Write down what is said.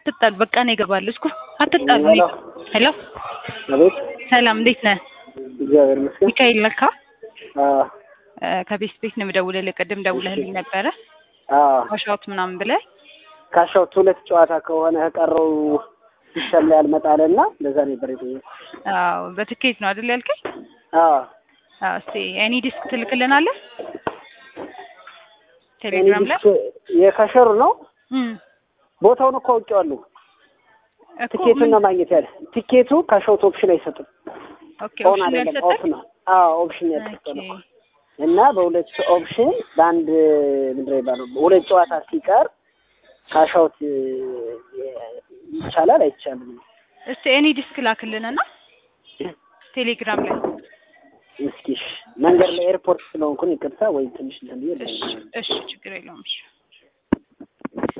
አትጣሉ። በቃ ነው ይገባል እስኩ አትጣሉ። ሄሎ ሄሎ አቤት ሰላም፣ እንዴት ነህ? እግዚአብሔር ይመስገን። ሚካኤል ለካ አዎ እ ከቤት ቤት ነው የምደውልልህ። ቅድም ደውለህልኝ ነበረ አዎ ዋሻውት ምናምን ብለህ ካሻውት ሁለት ጨዋታ ከሆነ ከቀረው ሲስተም ላይ አልመጣለና ለዛ ነበር የጠየኩት። አዎ በትኬት ነው አይደል ያልከኝ? አዎ አዎ እስቲ ኤኒ ዲስክ ትልክልናለህ ቴሌግራም ላይ የካሸሩ ነው እም ቦታውን እኮ አውቄዋለሁ። እኮ ትኬቱን ምን- ነው ማግኘት ያለ ቲኬቱ ካሻውት ኦፕሽን አይሰጥም። ኦኬ ኦን ኦፕሽን አይደለም ኦፍ ያልሰጠህ ነው። አዎ ኦፕሽን ያልሰጠ ነው እና በሁለት ኦፕሽን በአንድ ምንድን ነው የሚባለው ሁለት ጨዋታ ሲቀር ካሻውት ይቻላል አይቻልም? እስቲ ኤኒ ዲስክ ላክልንና ቴሌግራም ላይ እስኪ እሺ፣ መንገድ ላይ ኤርፖርት ስለሆንኩን ይቅርታ ወይ ትንሽ እንትን ብዬ እሺ እሺ ችግር የለውም እሺ